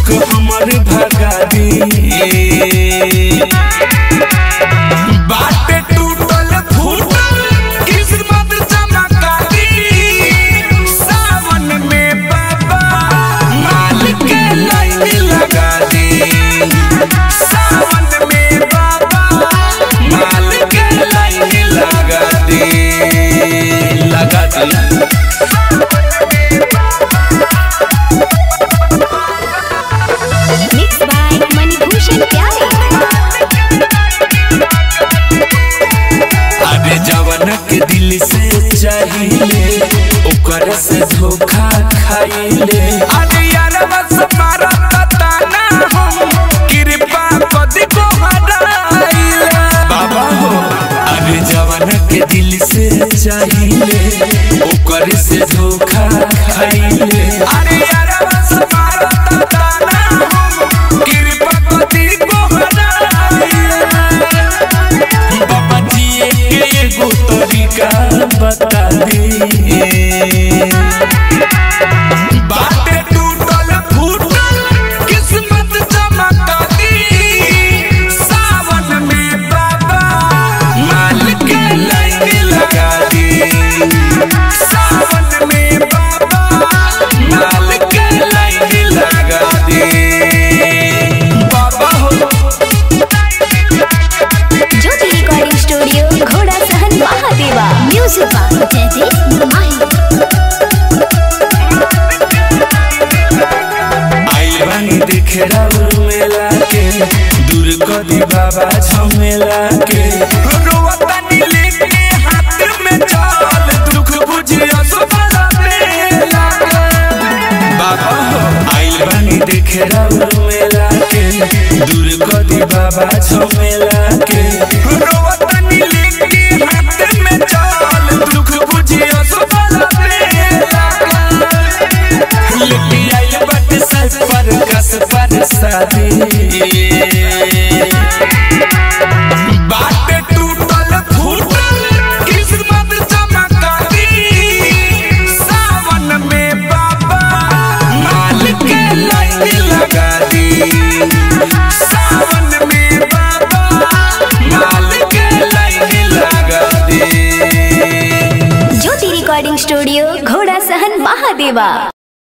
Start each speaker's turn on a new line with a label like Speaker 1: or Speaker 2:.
Speaker 1: दुख हमर भगा दी बाटे टूटल फूटल किस्मत चमका दी सावन में बाबा माल के लाइन लगा दी सावन में बाबा माल के लाइन लगा दी लगा दी
Speaker 2: मिक्स बाय मणिभूषण प्यारे
Speaker 1: अरे जवन के दिल से चाहिए ओकर से धोखा खाइले अरे यार बस मारा ताना हम कृपा कदी को हटाइले बाबा हो अरे जवन के दिल से चाहिए ओकर से धोखा खाइले अरे यार बस मारा ताना हम कृपा कदी को हटाइले बाबा जी के एगो तरीका बता दी बाटे टूटल फूटल किस्मत चमका दी सावन में बाबा माल के लाइन लगा दी सावन में बाबा माल के लाइन लगा दी बाबा हो
Speaker 2: ज्योति रिकॉर्डिंग स्टूडियो घोड़ा सहन महादेवा म्यूजिक बाय जयदीप माही
Speaker 1: आइल बानी देखे राउर मेला के दूर कदी बाबा झमेला के रोवतानी लेके हाथ में चल दुख बुझिया सुबह मेला के बाबा हो आइल बानी देखे राउर मेला के दूर कदी बाबा झमेला के रोवतानी लेके हाथ में चल दुख बुझिया सुबह मेला के लेके आइल बाटे सर पर कस पर शादी बाटे टूटल फूटल किस्मत चमका दी सावन में बाबा माल के लाइन लगा दी सावन में बाबा माल के लाइन लगा दी
Speaker 2: ज्योति रिकॉर्डिंग स्टूडियो घोड़ा सहन महादेवा